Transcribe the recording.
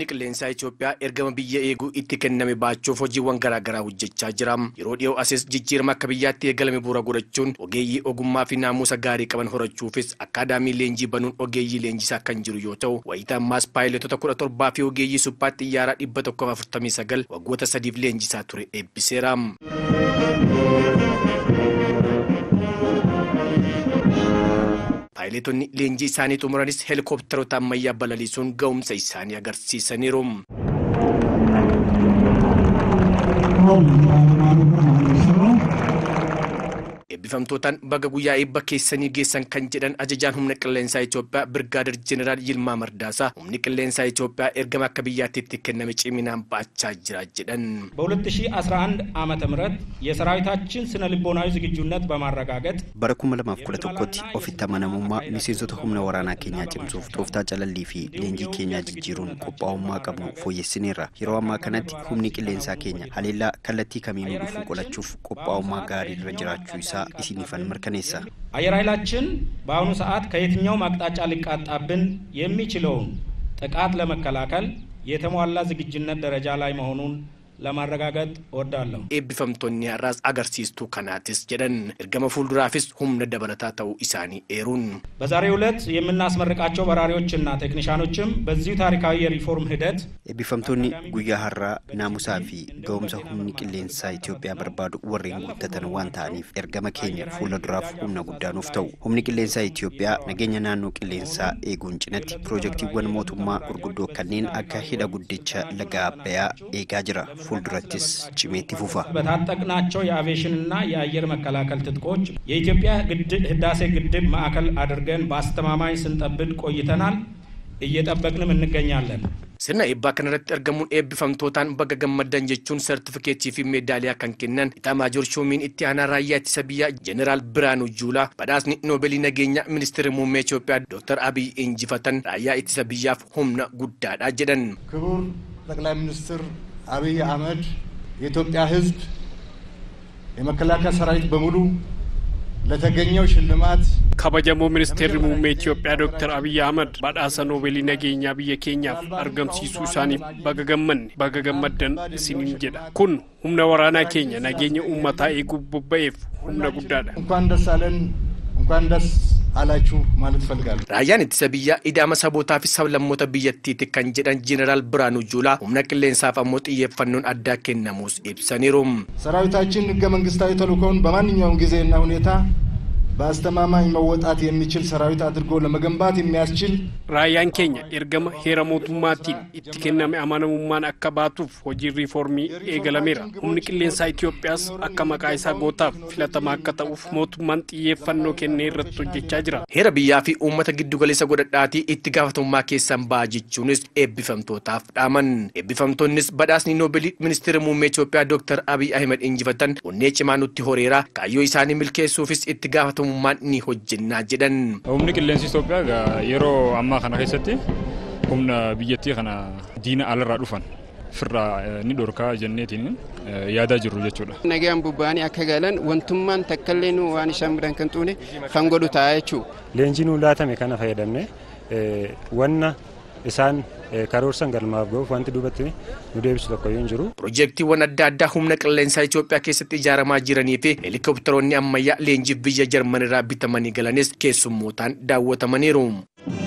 humni qilleensaa Itoophiyaa ergama biyya eeguu itti kenname baachuuf hojiiwwan garaagaraa hojjechaa jira. Yeroo dhiyoo asis jijjiirama akka biyyaatti eegalame bu'uura godhachuun ogeeyyii ogummaa fi naamusa gaarii qaban horachuufis akkaadaamii leenjii banuun ogeeyyii leenjisaa kan jiru yoo ta'u, wayita ammaas paayilotota kudha torbaa fi ogeeyyii suphaa xiyyaaraa dhibba tokkoof afurtamii sagal waggoota sadiif leenjisaa ture eebbiseera. Paayilotonni leenjii isaanii xumuranis heelikooptaroota ammayyaa balaliisuun ga'umsa isaanii agarsiisaniiru. Eebbifamtootaan baga guyyaa eebba keessanii geessan kan jedhan ajajaan humna qilleensaa Itoophiyaa Birgaadir Jeneraal Yilmaa Mardaasaa humni qilleensaa Itoophiyaa ergama akka biyyaatti itti kenname ciminaan baachaa jira jedhan. በ2011 ዓመተ ምህረት የሰራዊታችን ስነ ልቦናዊ ዝግጁነት በማረጋገጥ bara 2011tti ofitti amanamummaa miseensota humna waraanaa keenyaa cimsuuf tooftaa calallii fi leenjii keenyaa jijjiiruun qophaa'ummaa qabnu fooyyessineerra yeroo ammaa kanatti humni qilleensaa keenya haleellaa kallattii kamiinuu dhufu qolachuuf qophaa'ummaa gaarii irra jiraachuu isaa isinifan mirkaneessa አየር ኃይላችን በአሁኑ ሰዓት ከየትኛውም አቅጣጫ ሊቃጣብን የሚችለውን ጥቃት ለመከላከል የተሟላ ዝግጁነት ደረጃ ላይ መሆኑን ለማረጋገጥ እወዳለሁ። Eebbifamtoonni har'aas agarsiistuu kanaatis jedhan ergama fuulduraafis humna dabalataa ta'uu isaanii eeruun. በዛሬው ዕለት የምናስመርቃቸው በራሪዎችና ቴክኒሻኖችም በዚሁ ታሪካዊ የሪፎርም ሂደት eebbifamtoonni guyyaa har'aa naamusaa fi ga'umsa humni qilleensaa Itoophiyaa barbaadu warreen guuttatan waan ta'aniif ergama keenya fuula duraaf humna guddaa nuuf ta'u humni qilleensaa Itoophiyaa nageenya naannoo qilleensaa eeguun cinatti piroojeektiiwwan mootummaa gurguddoo kanneen akka hidha guddicha laga Abbayyaa eegaa jira fuuldurattis cimeetti fufa. በታጠቅናቸው የአቪዬሽንና የአየር መከላከል ትጥቆች የኢትዮጵያ ግድ- ህዳሴ ግድብ ማዕከል አድርገን በአስተማማኝ ስንጠብቅ ቆይተናል፣ እየጠበቅንም እንገኛለን። Sirna eebbaa kanarratti argamuun eebbifamtootaan baga gammaddan jechuun sartifikeetii fi meedaaliyaa kan kennan Itaamaajoor Shoomiin itti aanaa raayyaa ittisa biyyaa Jeneraal Biraanuu Juulaa badhaasni noobeelii nageenyaa ministeera muummee Itoophiyaa Dr. Abiy injifatan raayyaa ittisa biyyaaf humna guddaadha jedhan. ክቡር ጠቅላይ ሚኒስትር አብይ አህመድ የኢትዮጵያ ሕዝብ የመከላከያ ሰራዊት በሙሉ ለተገኘው ሽልማት kabajamoo ministeerri muummee Itoophiyaa Dr. Abiy Ahmad badhaasa noobeelii nageenyaa biyya keenyaaf argamsiisuu isaaniif baga gammanne baga gammaddan isiniin jedha. Kun humna waraanaa keenya nageenya uummataa eeguuf bobba'eef humna guddaadha. እንኳን ደስ አለን እንኳን ደስ አላችሁ ማለት እፈልጋለሁ። Raayyaan ittisa biyyaa idaama sabootaa fi sablammoota biyyattiiti kan jedhan Jeneraal Biraanuu Juulaa humna qilleensaaf ammoo xiyyeeffannoon addaa kennamuus ibsaniiru. ሰራዊታችን ህገ መንግስታዊ ተልእኮውን በማንኛውም ጊዜና ሁኔታ በአስተማማኝ መወጣት የሚችል ሰራዊት አድርጎ ለመገንባት የሚያስችል Raayyaan keenya ergama heera mootummaatiin itti kenname amanamummaan akka baatuuf hojiin riifoormii eegalameera. Humni qilleensaa Itoophiyaas akka maqaa isaa gootaaf filatamaa akka ta'uuf mootummaan xiyyeeffannoo kennee irratti hojjechaa jira. Heera biyyaa fi uummata giddugaleessa godhadhaatii itti gaafatamummaa keessan ba'a jechuunis eebbifamtootaaf dhaaman. Eebbifamtoonnis badhaasni noobeelii ministeera muummee Itoophiyaa Dr. Abiy Ahmed injifatan onnee cimaa nutti horeera kaayyoo isaanii milkeessuufis itti gaafatamummaan ni hojjennaa jedhan. Humni qilleensi Itoophiyaa egaa yeroo ammaa kana keessatti humna biyyattii kana diina alarraa dhufan firraa eh, ni dhorkaa jenneetiin eh, yaadaa jirru jechuudha. Nagaan bubba'anii akka galan wantummaan takkallee nu waan isaan biran kan xuune kan godhu ta'a jechuudha. leenjii nuu laatame kana fayyadamne eh, wanna isaan eh, karoorsan galmaaf ga'uuf wanti duubatti nu deebisu tokko yoo hin jiru. Piroojeektiiwwan adda addaa humna qilleensaa Itoophiyaa keessatti ijaaramaa jiranii fi heelikooptaroonni ammayyaa leenjiif biyya Jarmanirraa bitamanii galanis keessummootaan daawwatamaniiru.